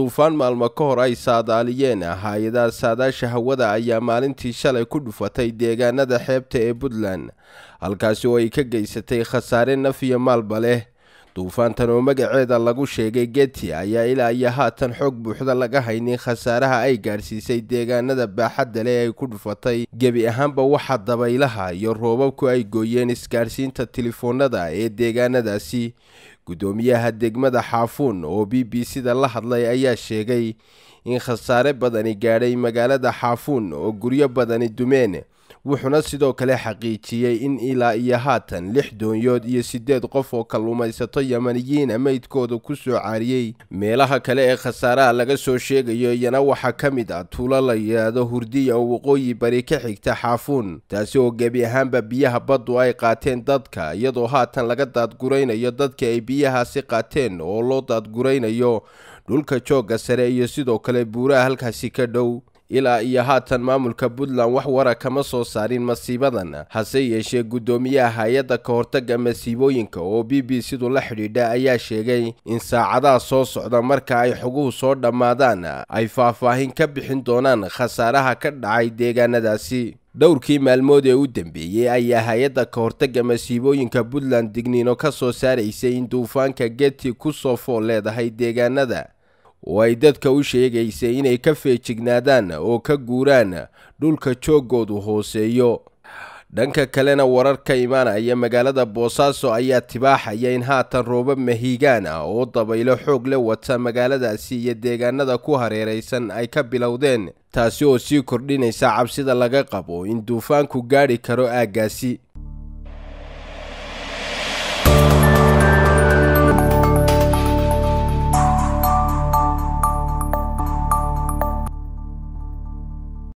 duufaan maalmo ka hor ay saadaaliyeen hay-adaha saadaasha hawada ayaa maalintii shalay ku dhufatay deegaanada xeebta ee puntland halkaasi oo ay ka geysatay khasaare naf iyo maalba leh duufaantan oo magaceeda lagu sheegay geti ayaa ilaa iyo haatan xoog buuxda laga haynin khasaaraha ay gaadhsiisay deegaanada baaxadda leh ay ku dhufatay gebi ahaanba waxa dabaylaha iyo roobabku ay gooyeen isgaadhsiinta telefoonada ee deegaanadaasi guddoomiyaha degmada xaafuun oo b b c-da la hadlay ayaa sheegay in khasaare badani gaadhay magaalada xaafuun oo guryo badani dumeen wuxuuna sidoo kale xaqiijiyey in ilaa iyo haatan lix doonyood iyo siddeed qof oo kalluumaysato yamaniyiina meydkooda ku soo caariyey meelaha kale ee khasaaraha laga soo sheegayo iyana waxaa ka mid ah tuulo la yidhaahdo hurdiya oo waqooyi bari ka xigta xaafuun taasi oo gebi ahaanba biyaha baddu ay qaateen dadka iyadoo haatan laga daadguraynayo dadka ay biyahaasi qaateen oo loo daadguraynayo dhulka joogga sare iyo sidoo kale buuraha halkaasi ka dhow ilaa iyo haatan maamulka puntland wax wara kama soo saarin masiibadan hase yeeshee guddoomiyaha hay-adda ka hortagga masiibooyinka oo b b c-du la xidhiidha ayaa sheegay in saacadaha soo socda marka ay xoguhu soo dhammaadaan ay faahfaahin ka bixin doonaan khasaaraha ka dhacay deegaanadaasi dhowrkii maalmood ee u dambeeyey ayaa hay-adda ka hortagga masiibooyinka puntland digniino ka soo saaraysay in duufaanka geti ku soo fool leedahay deegaanada oo ay dadka u sheegaysay inay ka feejignaadaan oo ka guuraan dhulka jooggoodu hooseeyo dhanka kalena warar ka imaanaya magaalada boosaaso ayaa tibaaxaya in haatan roobab mahiigaan ah oo dabaylo xoog la wata magaaladaasi iyo deegaanada ku hareeraysan ay ka bilowdeen taasi oo sii kordhinaysa cabsida laga qabo in duufaanku gaadhi karo aaggaasi